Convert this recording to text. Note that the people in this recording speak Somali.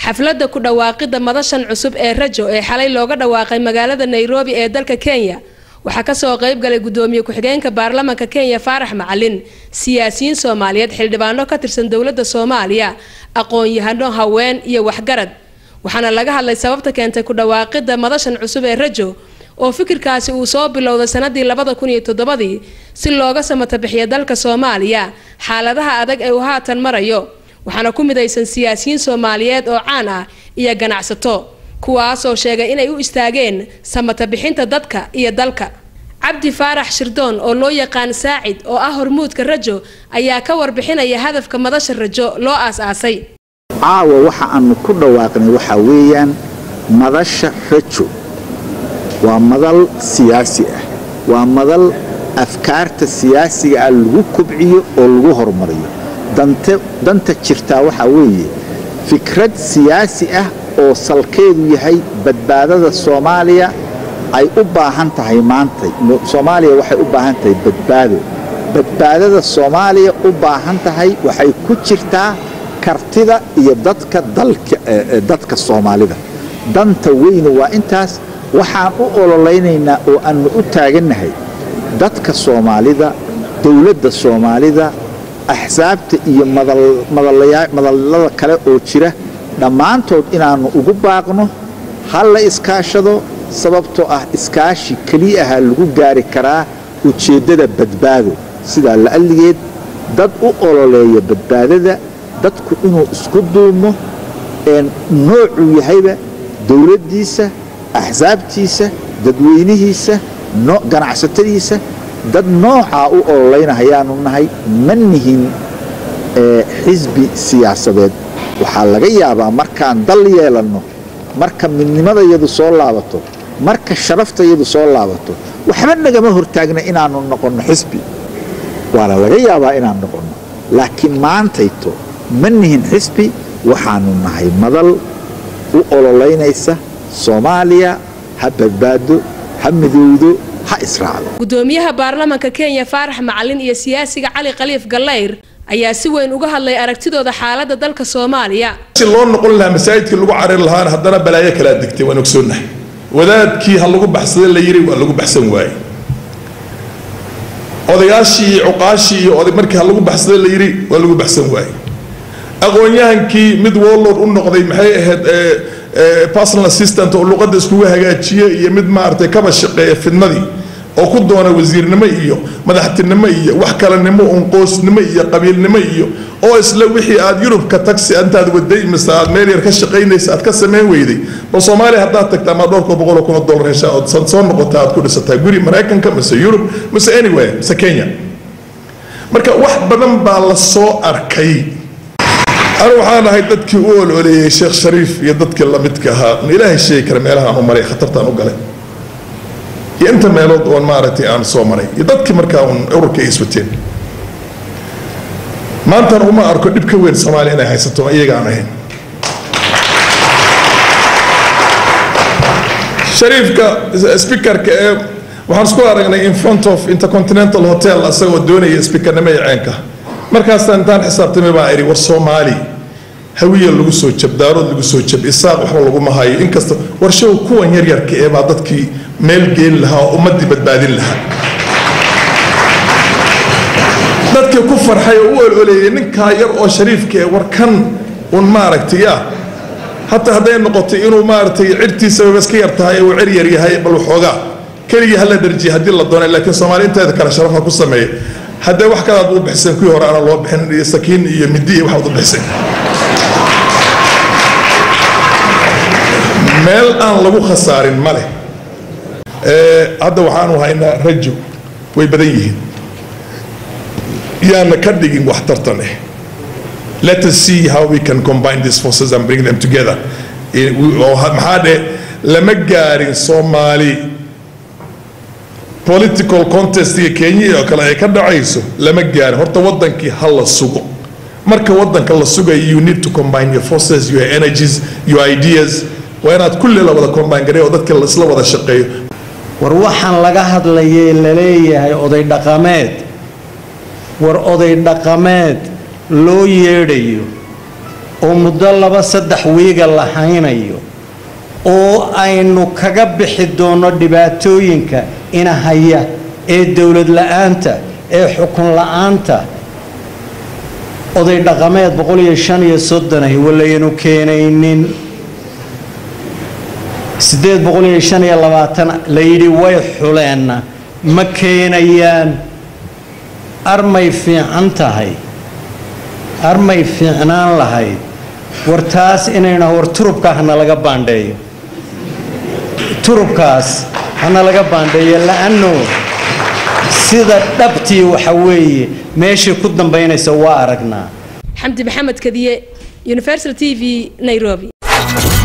xafladda ku dhawaaqidda madashan cusub ee rajo ee xalay looga dhawaaqay magaalada nairobi ee dalka kenya waxaa kasoo qayb galay gudoomiye ku-xigeenka baarlamaanka kenya faarax macalin siyaasiyiin soomaaliyeed xildhibaano ka tirsan dowladda soomaaliya aqoon-yahano haween iyo waxgarad waxaana laga hadlay sababta keentay ku dhawaaqidda madashan cusub ee rajo oo fikirkaasi uu soo bilowday sanadii labada kun iyo toddobadii si looga samatabixiyo dalka soomaaliya xaaladaha adag ee uu haatan marayo waxaana ku midaysan siyaasiyiin soomaaliyeed oo caan ah iyo ganacsato kuwaasoo sheegay inay u istaageen samatabixinta dadka iyo dalka cabdi faarax shirdoon oo loo yaqaan saacid oo ah hormuudka rajo ayaa ka warbixinaya hadafka madasha rajo loo aas-aasay caawa waxa aanu ku dhawaaqnay waxaa weeyaan madasha rajo waa madal siyaasi ah waa madal afkaarta siyaasiga ah lagu kobciyo oo lagu horumariyo danta jirtaa waxaa weeye fikrad siyaasi ah oo salkeedu yahay badbaadada soomaaliya ay u baahan tahay maanta soomaaliya waxay u baahan tahay badbaado badbaadada soomaaliya u baahan tahay waxay ku jirtaa kartida iyo dadka dadka soomaalida danta weyne waa intaas waxaan u ololaynaynaa oo aannu u taagannahay dadka soomaalida dowladda soomaalida axsaabta iyo madallada kale oo jira dhammaantood inaannu ugu baaqno ha la iskaashado sababtoo ah iskaashi keliyaha lagu gaari karaa ujeeddada badbaado sidaa la'alligeed dad u ololeeya badbaadada dadku inuu isku duumo noocuu yahayba dowladdiisa axsaabtiisa dadweynihiisa ganacsatadiisa dad noocaa u ololeynahayaanu nahay ma nihin xisbi siyaasadeed waxaa laga yaabaa markaan dal yeelanno marka midnimadayadu soo laabato marka sharaftayadu soo laabato waxba nagama hortaagna inaannu noqonno xisbi waana laga yaabaa inaan noqonno laakiin maantayto ma nihin xisbi waxaannu nahay madal u ololeynaysa soomaaliya ha badbaado ha midowdo ha israacdo gudoomiyaha baarlamaanka kenya faarax macalin iyo siyaasiga cali khaliif gallayr ayaa si weyn uga hadlay aragtidooda xaaladda dalka soomaaliya si loo noqon lahaa masaajidkii lagu cariri lahaana haddana balaayo kalaa degtay waan ogsoonnahay wadaadkii ha lagu baxsada la yiri waa lagu baxsan waaye odayaashii iyo cuqaashii iyo oday markii ha lagu baxsada la yiri waa lagu baxsan waaye aqoon-yahankii mid warlord u noqday maxay ahayd personal assistant oo luqadda iskugu hagaajiye iyo mid maaragtay kaba shaqeeya fidnadii oo ku doona wasiirnimo iyo madaxtinimo iyo wax kalenimo uun qoosnimo iyo qabiilnimo iyo oo isla wixii aad yurubka tagsi intaad waday mise aad meel yar ka shaqaynaysa aad ka samayn weyday bal soomaaliya haddaad tagta ama dhowrka boqol kun oo dollar heshaa ood soo noqota aad ku dhisataa guri maraykanka mise yurub mise anywhere mise kenya marka wax badan baa la soo arkay anu waxaan ahay dadkii u ololeeyey sheekh shariif iyo dadkii lamidka ahaa ilaahay sheegi kara meelahaan u maray khatartaan u galay iyo inta meelood oon maaragtay aan soo maray iyo dadkii markaa uun ururka ay iswateen maantana uma arko dhib ka weyn soomaaliya inay haysato iyaga aan ahayn shariifka speakerka ee waxaan isku aragnay in front of intercontinental hotel asagoo doonaya speakernimo iyo ceenka markaasaan intaan xisaabtamay baan idhi war soomaali hawiya lagu soo jab daarood lagu soo jab isaaq waxba laguma hayo inkasta warshow kuwan yaryarka ee baa dadkii meel geeni lahaa oo ummaddii badbaadin lahaa dadkii ku farxay oo u ololeeyay ninkaa yar oo shariifka ee warkan un maaragtay ah hataa hadday noqotay inuu maaragtay cirtiisaba iska yar tahay uu cir yar yahay bal waxoogaa keligii hala darjiya haddii la doonay laakiin soomaali inteeda kale sharafa ku sameeya haddee wax kalaad u bixiseen kuwii hore aanan loo bixin iyo sakiin iyo midi iyo waxaad u bixiseen meel aan lagu khasaarin ma leh hadda waxaanu haynaa rajo way badan yihiin yaana ka dhigin wax tartan eh let us see how we can combine these forces and bring them together maxaa dhe lama gaarin soomaali political contestiga kenya oo kale ay ka dhacayso lama gaarin horta wadankii ha la sugo marka wadanka la sugayo you need to combine your forces your energies your ideas waa inaad kulli la wada combine garay oo dadka isla wada shaqeeyo war waxaan laga hadlayay laleeyahay oday dhaqameed war oday dhaqameed loo yeedhayo oo muddo laba saddex wiiga la haynayo oo aynu kaga bixi doono dhibaatooyinka ina haya ee dowlad la-aanta ee xukun la-aanta oday dhaqameed boqol iyo shan iyo soddonahi walaynu keenaynin siddeed boqol iyo shan iyo labaatan la yidhi way xuleenna ma keenayaan armay fiican tahay armay fiicnaan lahayd war taas inayna war turubka hana laga baandheeyo turubkaas hana laga baandheeyo la-ano sida dhabtii waxa weeye meeshii ku dambaynaysa waa aragnaa xamdi maxamed kadiye universal t v nairobi